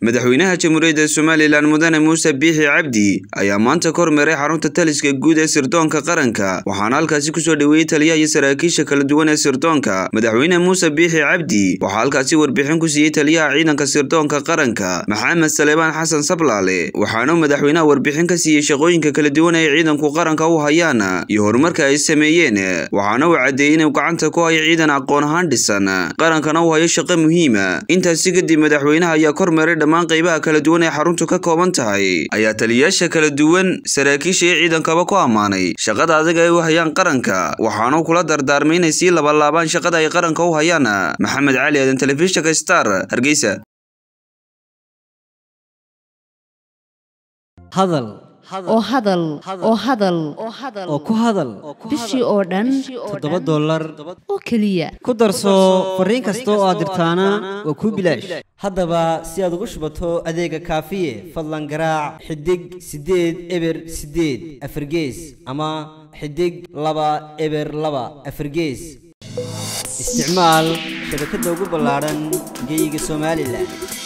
madaxweynaha jamhuuriyadda somalilan mudane muuse biixi cabdi ayaa maanta ka hormeeray xarunta taliska guud ee sirdoonka qaranka waxaana halkaasi kusoo dhoweeyey taliyaha iyo saraakiisha kala duwan ee sirdoonka madaxweyne muuse biixi cabdi waxaa halkaasi warbixin ku siiyey taliyaha ciidanka sirdoonka qaranka maxamed saleebaan xasan sablaale waxaana madaxweynaha warbixin ka siiyey shaqooyinka kala duwan ee ciidanku qaranka u hayaan iyo horumarka ay sameeyeen waxaana uu caddeeyey inuu gacanta ku hayo ciidan aqoon ahaan dhisan qarankana uu hayo shaqo muhiima intaasi kadib madaxweynaha ayaa ka hormeeray dhammaan qaybaha kala duwan ee xaruntu ka kooban tahay ayaa taliyayaasha kala duwan saraakiisha iyo ciidankaba ku ammaanay shaqada adag ay u hayaan qaranka waxaanu kula dardaarmay inay sii labalaabaan shaqada ay qaranka u hayaan maxamed cali aadan telefishinka star hargeysa hadal oo hadal oo hadal oo ku hadal bishii oo dhan toddoba dollar oo keliya ku darso fariin kasta oo aad dirtaana waa kuu bilaash haddaba si aad ugu shubato adeega kaafiye fadlan garaac xidig siddeed eber siddeed afargees ama xidig laba eber laba afargees isticmaal shabakadda ugu ballaadhan geyga somalilan